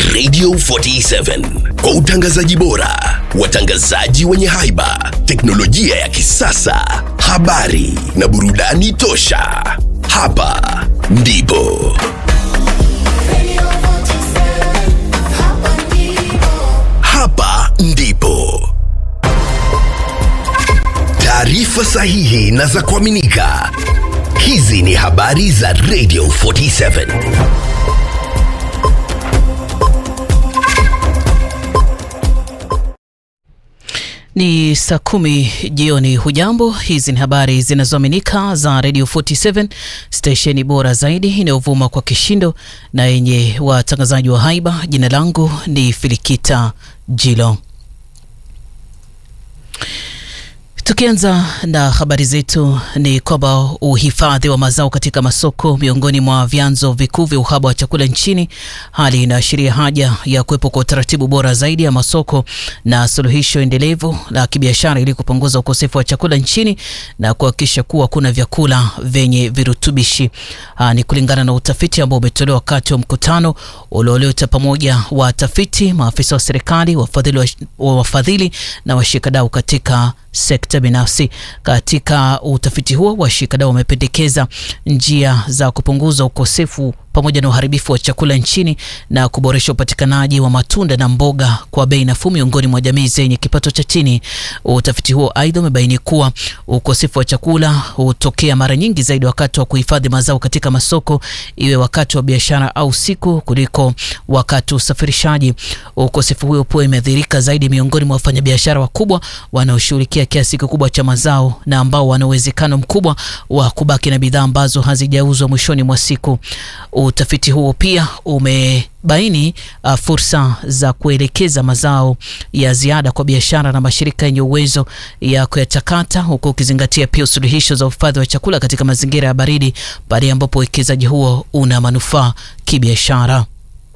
Radio 47 kwa utangazaji bora, watangazaji wenye haiba, teknolojia ya kisasa, habari na burudani tosha. Hapa ndipo hapa ndipo taarifa sahihi na za kuaminika. Hizi ni habari za Radio 47. Ni saa kumi jioni. Hujambo, hizi ni habari zinazoaminika za Radio 47 stesheni bora zaidi inayovuma kwa kishindo na yenye watangazaji wa haiba. Jina langu ni Filikita Jilo. Tukianza na habari zetu ni kwamba uhifadhi wa mazao katika masoko miongoni mwa vyanzo vikuu vya uhaba wa chakula nchini, hali inaashiria haja ya kuwepo kwa utaratibu bora zaidi ya masoko na suluhisho endelevu la kibiashara ili kupunguza ukosefu wa chakula nchini na kuhakikisha kuwa kuna vyakula vyenye virutubishi. Aa, ni kulingana na utafiti ambao umetolewa wakati wa mkutano ulioleta pamoja watafiti, maafisa wa serikali, wafadhili, wa, wafadhili na washikadau katika sekta binafsi. Katika utafiti huo, washikadau wamependekeza njia za kupunguza ukosefu pamoja na uharibifu wa chakula nchini na kuboresha upatikanaji wa matunda na mboga kwa bei nafuu miongoni mwa jamii zenye kipato cha chini. Utafiti huo aidha umebaini kuwa ukosefu wa chakula hutokea mara nyingi zaidi wakati wa kuhifadhi mazao katika masoko, iwe wakati wa biashara au siku, kuliko wakati wa usafirishaji. Ukosefu huo pia imedhihirika zaidi miongoni mwa wafanyabiashara wakubwa wanaoshughulikia kiasi kikubwa cha mazao na ambao wana uwezekano mkubwa wa kubaki na bidhaa ambazo hazijauzwa mwishoni mwa siku. Utafiti huo pia umebaini uh, fursa za kuelekeza mazao ya ziada kwa biashara na mashirika yenye uwezo ya kuyatakata huku ukizingatia pia suluhisho za uhifadhi wa chakula katika mazingira ya baridi pale ambapo uwekezaji huo una manufaa kibiashara.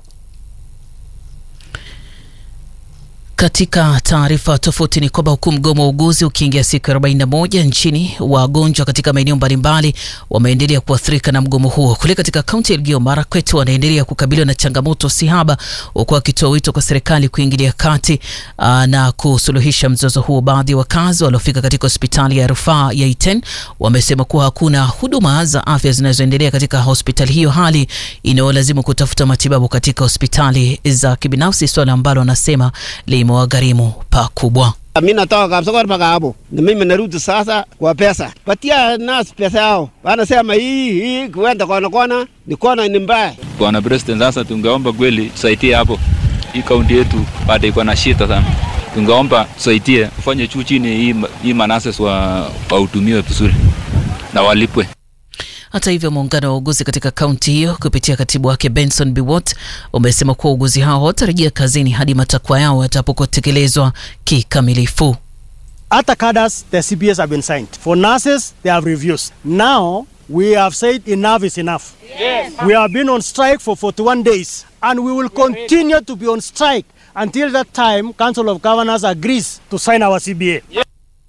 Katika taarifa tofauti ni kwamba huku mgomo wa uguzi ukiingia siku ya 41 nchini, wagonjwa katika maeneo mbalimbali wameendelea kuathirika na mgomo huo. Kule katika kaunti ya Elgeyo Marakwet wanaendelea kukabiliwa na changamoto si haba, huku wakitoa wito kwa serikali kuingilia kati aa, na kusuluhisha mzozo huo. Baadhi ya wakazi waliofika katika hospitali ya rufaa ya Iten wamesema kuwa hakuna huduma za afya zinazoendelea katika hospitali hiyo, hali inayolazimu kutafuta matibabu katika hospitali za kibinafsi, swala ambalo wanasema limewagharimu pakubwa. Mi natoka Kapsokor mpaka hapo, na mimi narudi sasa kwa pesa. Patia nasi pesa yao, wanasema hii hii kuenda kona kona ni kona ni mbaya. Bwana President, sasa tungeomba kweli tusaidie hapo, hii kaunti yetu bado iko na shida sana. Tungeomba tusaidie, ufanye juu chini, hii, hii manases wa wahudumiwe vizuri na walipwe. Hata hivyo muungano wa uuguzi katika kaunti hiyo kupitia katibu wake Benson Biwott umesema kuwa uuguzi hao watarejea kazini hadi matakwa yao yatapotekelezwa kikamilifu. Other cadres, the CBS have been signed. For nurses, they have reviews. Now, we have said enough is enough. Yes. We have been on strike for 41 days, and we will continue to be on strike until that time Council of Governors agrees to sign our CBA. Yes.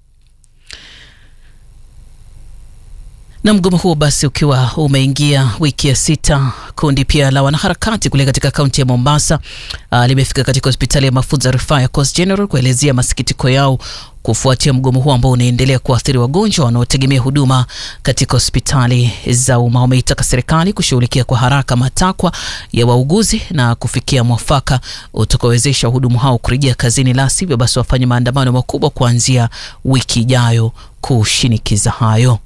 na mgomo huo basi ukiwa umeingia wiki ya sita, kundi pia la wanaharakati kule katika kaunti ya Mombasa uh, limefika katika hospitali ya mafunzo ya rufaa ya Coast General kuelezea masikitiko yao kufuatia mgomo huo ambao unaendelea kuathiri wagonjwa wanaotegemea huduma katika hospitali za umma. Wameitaka serikali kushughulikia kwa haraka matakwa ya wauguzi na kufikia mwafaka utakaowezesha wahudumu hao kurejea kazini, la sivyo basi wafanye maandamano makubwa kuanzia wiki ijayo kushinikiza hayo.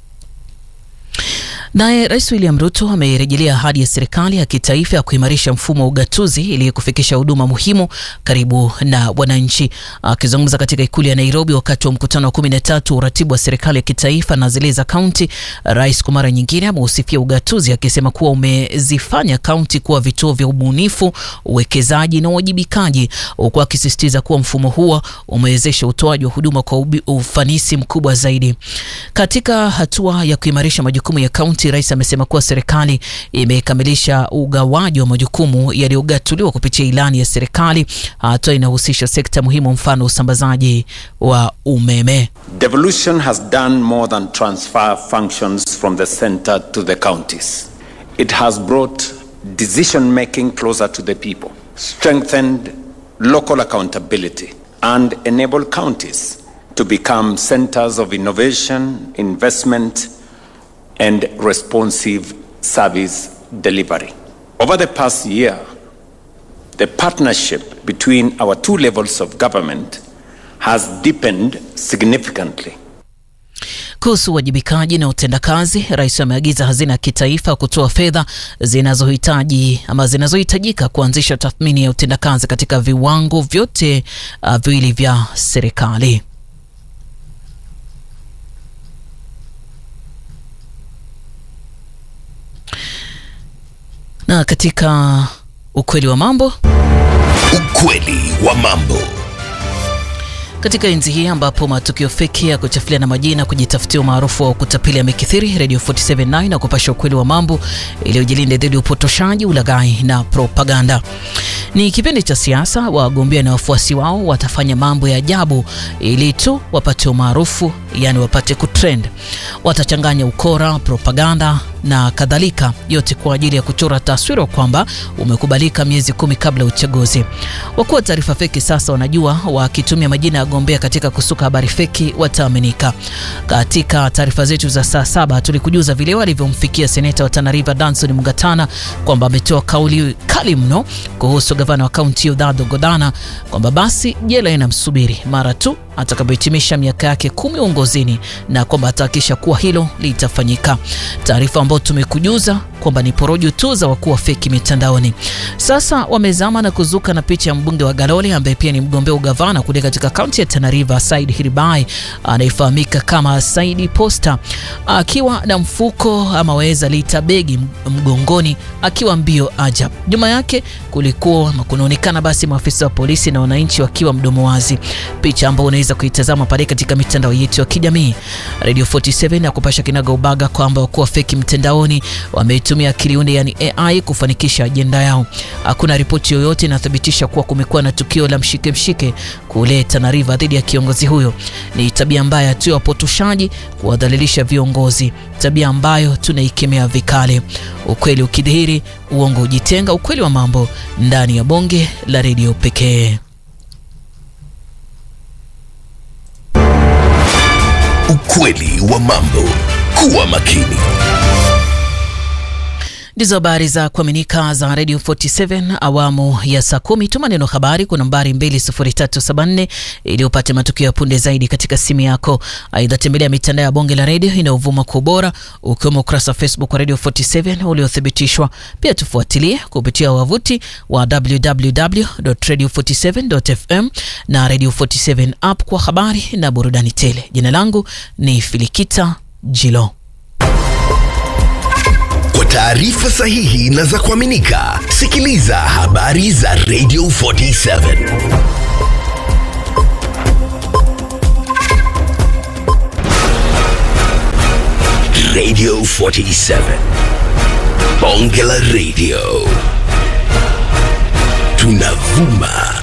Naye Rais William Ruto amerejelea ahadi ya serikali ya kitaifa ya kuimarisha mfumo wa ugatuzi ili kufikisha huduma muhimu karibu na wananchi. Akizungumza katika ikulu ya Nairobi wakati wa mkutano wa kumi na tatu wa uratibu wa serikali ya kitaifa na zile za kaunti, rais kwa mara nyingine ameusifia ugatuzi akisema kuwa umezifanya kaunti kuwa vituo vya ubunifu, uwekezaji na uwajibikaji, huku akisisitiza kuwa mfumo huo umewezesha utoaji wa huduma kwa ufanisi mkubwa zaidi. Katika hatua ya kuimarisha majukumu ya kaunti Rais amesema kuwa serikali imekamilisha ugawaji wa majukumu yaliyogatuliwa kupitia ilani ya serikali, hatua inahusisha sekta muhimu, mfano usambazaji wa umeme. Devolution has done more than transfer functions from the center to the counties. It has brought decision making closer to the people. strengthened local accountability, and enabled counties to become centers of innovation, investment, and responsive service delivery. Over the past year, the partnership between our two levels of government has deepened significantly. Kuhusu uwajibikaji na utendakazi, rais ameagiza hazina ya kitaifa kutoa fedha zinazohitaji ama zinazohitajika kuanzisha tathmini ya utendakazi katika viwango vyote uh, viwili vya serikali. Na katika ukweli wa mambo Ukweli wa mambo. Katika enzi hii ambapo matukio feki ya kuchafulia na majina kujitafutia umaarufu wa kutapeli yamekithiri, Radio 479 na kupasha ukweli wa mambo iliyojilinde dhidi ya upotoshaji, ulaghai na propaganda. Ni kipindi cha siasa, wagombea na wafuasi wao watafanya mambo ya ajabu ili tu wapate umaarufu, yani wapate kutrend. Watachanganya ukora, propaganda na kadhalika, yote kwa ajili ya kuchora taswira kwamba umekubalika miezi kumi kabla ya uchaguzi. Wakuu wa taarifa feki sasa wanajua wakitumia majina ya wagombea katika kusuka habari feki wataaminika. Katika taarifa zetu za saa saba tulikujuza vile walivyomfikia seneta wa Tana River Danson Mugatana kwamba ametoa kauli kali mno kuhusu gavana wa kaunti ya Udhado Godana kwamba basi jela inamsubiri mara tu atakapohitimisha miaka yake kumi uongozini na kwamba atahakikisha kuwa hilo litafanyika. Taarifa ambayo tumekujuza kwamba ni porojo tu za wakuu wa feki mitandaoni. Sasa wamezama na kuzuka na picha ya mbunge wa Galole ambaye pia ni mgombea ugavana kule katika kaunti ya Tana River, Said Hiribai anayefahamika kama Saidi Posta, akiwa na mfuko ama waweza liita begi mgongoni, akiwa mbio ajab. Nyuma yake kulikuwa ama kunaonekana basi maafisa wa polisi na wananchi wakiwa mdomo wazi, picha ambayo unaweza kuitazama pale katika mitandao yetu ya kijamii. Radio 47 na kupasha kinaga ubaga kwamba wakuu wa feki mtandaoni wameitumia akili unde yani AI kufanikisha ajenda yao. Hakuna ripoti yoyote inathibitisha kuwa kumekuwa na tukio la mshike mshike kule Tana River dhidi ya kiongozi huyo. Ni tabia mbaya tu ya wapotoshaji kuwadhalilisha viongozi, tabia ambayo tunaikemea vikali. Ukweli ukidhihiri, uongo ujitenga. Ukweli wa mambo ndani ya bonge la redio pekee. Ukweli wa mambo. Kuwa makini. Ndizo habari za kuaminika za Radio 47 awamu ya saa kumi. Tuma neno habari kwa nambari 20374 ili upate matukio ya punde zaidi katika simu yako. Aidha, tembelea mitandao ya bonge la redio inayovuma kwa ubora ukiwemo ukurasa wa Facebook wa Radio 47 uliothibitishwa. Pia tufuatilie kupitia wavuti wa www.radio47.fm na Radio 47 app kwa habari na burudani tele. Jina langu ni Filikita Jilo. Kwa taarifa sahihi na za kuaminika, sikiliza habari za Radio 47. Radio 47. Bonge la Radio. Tunavuma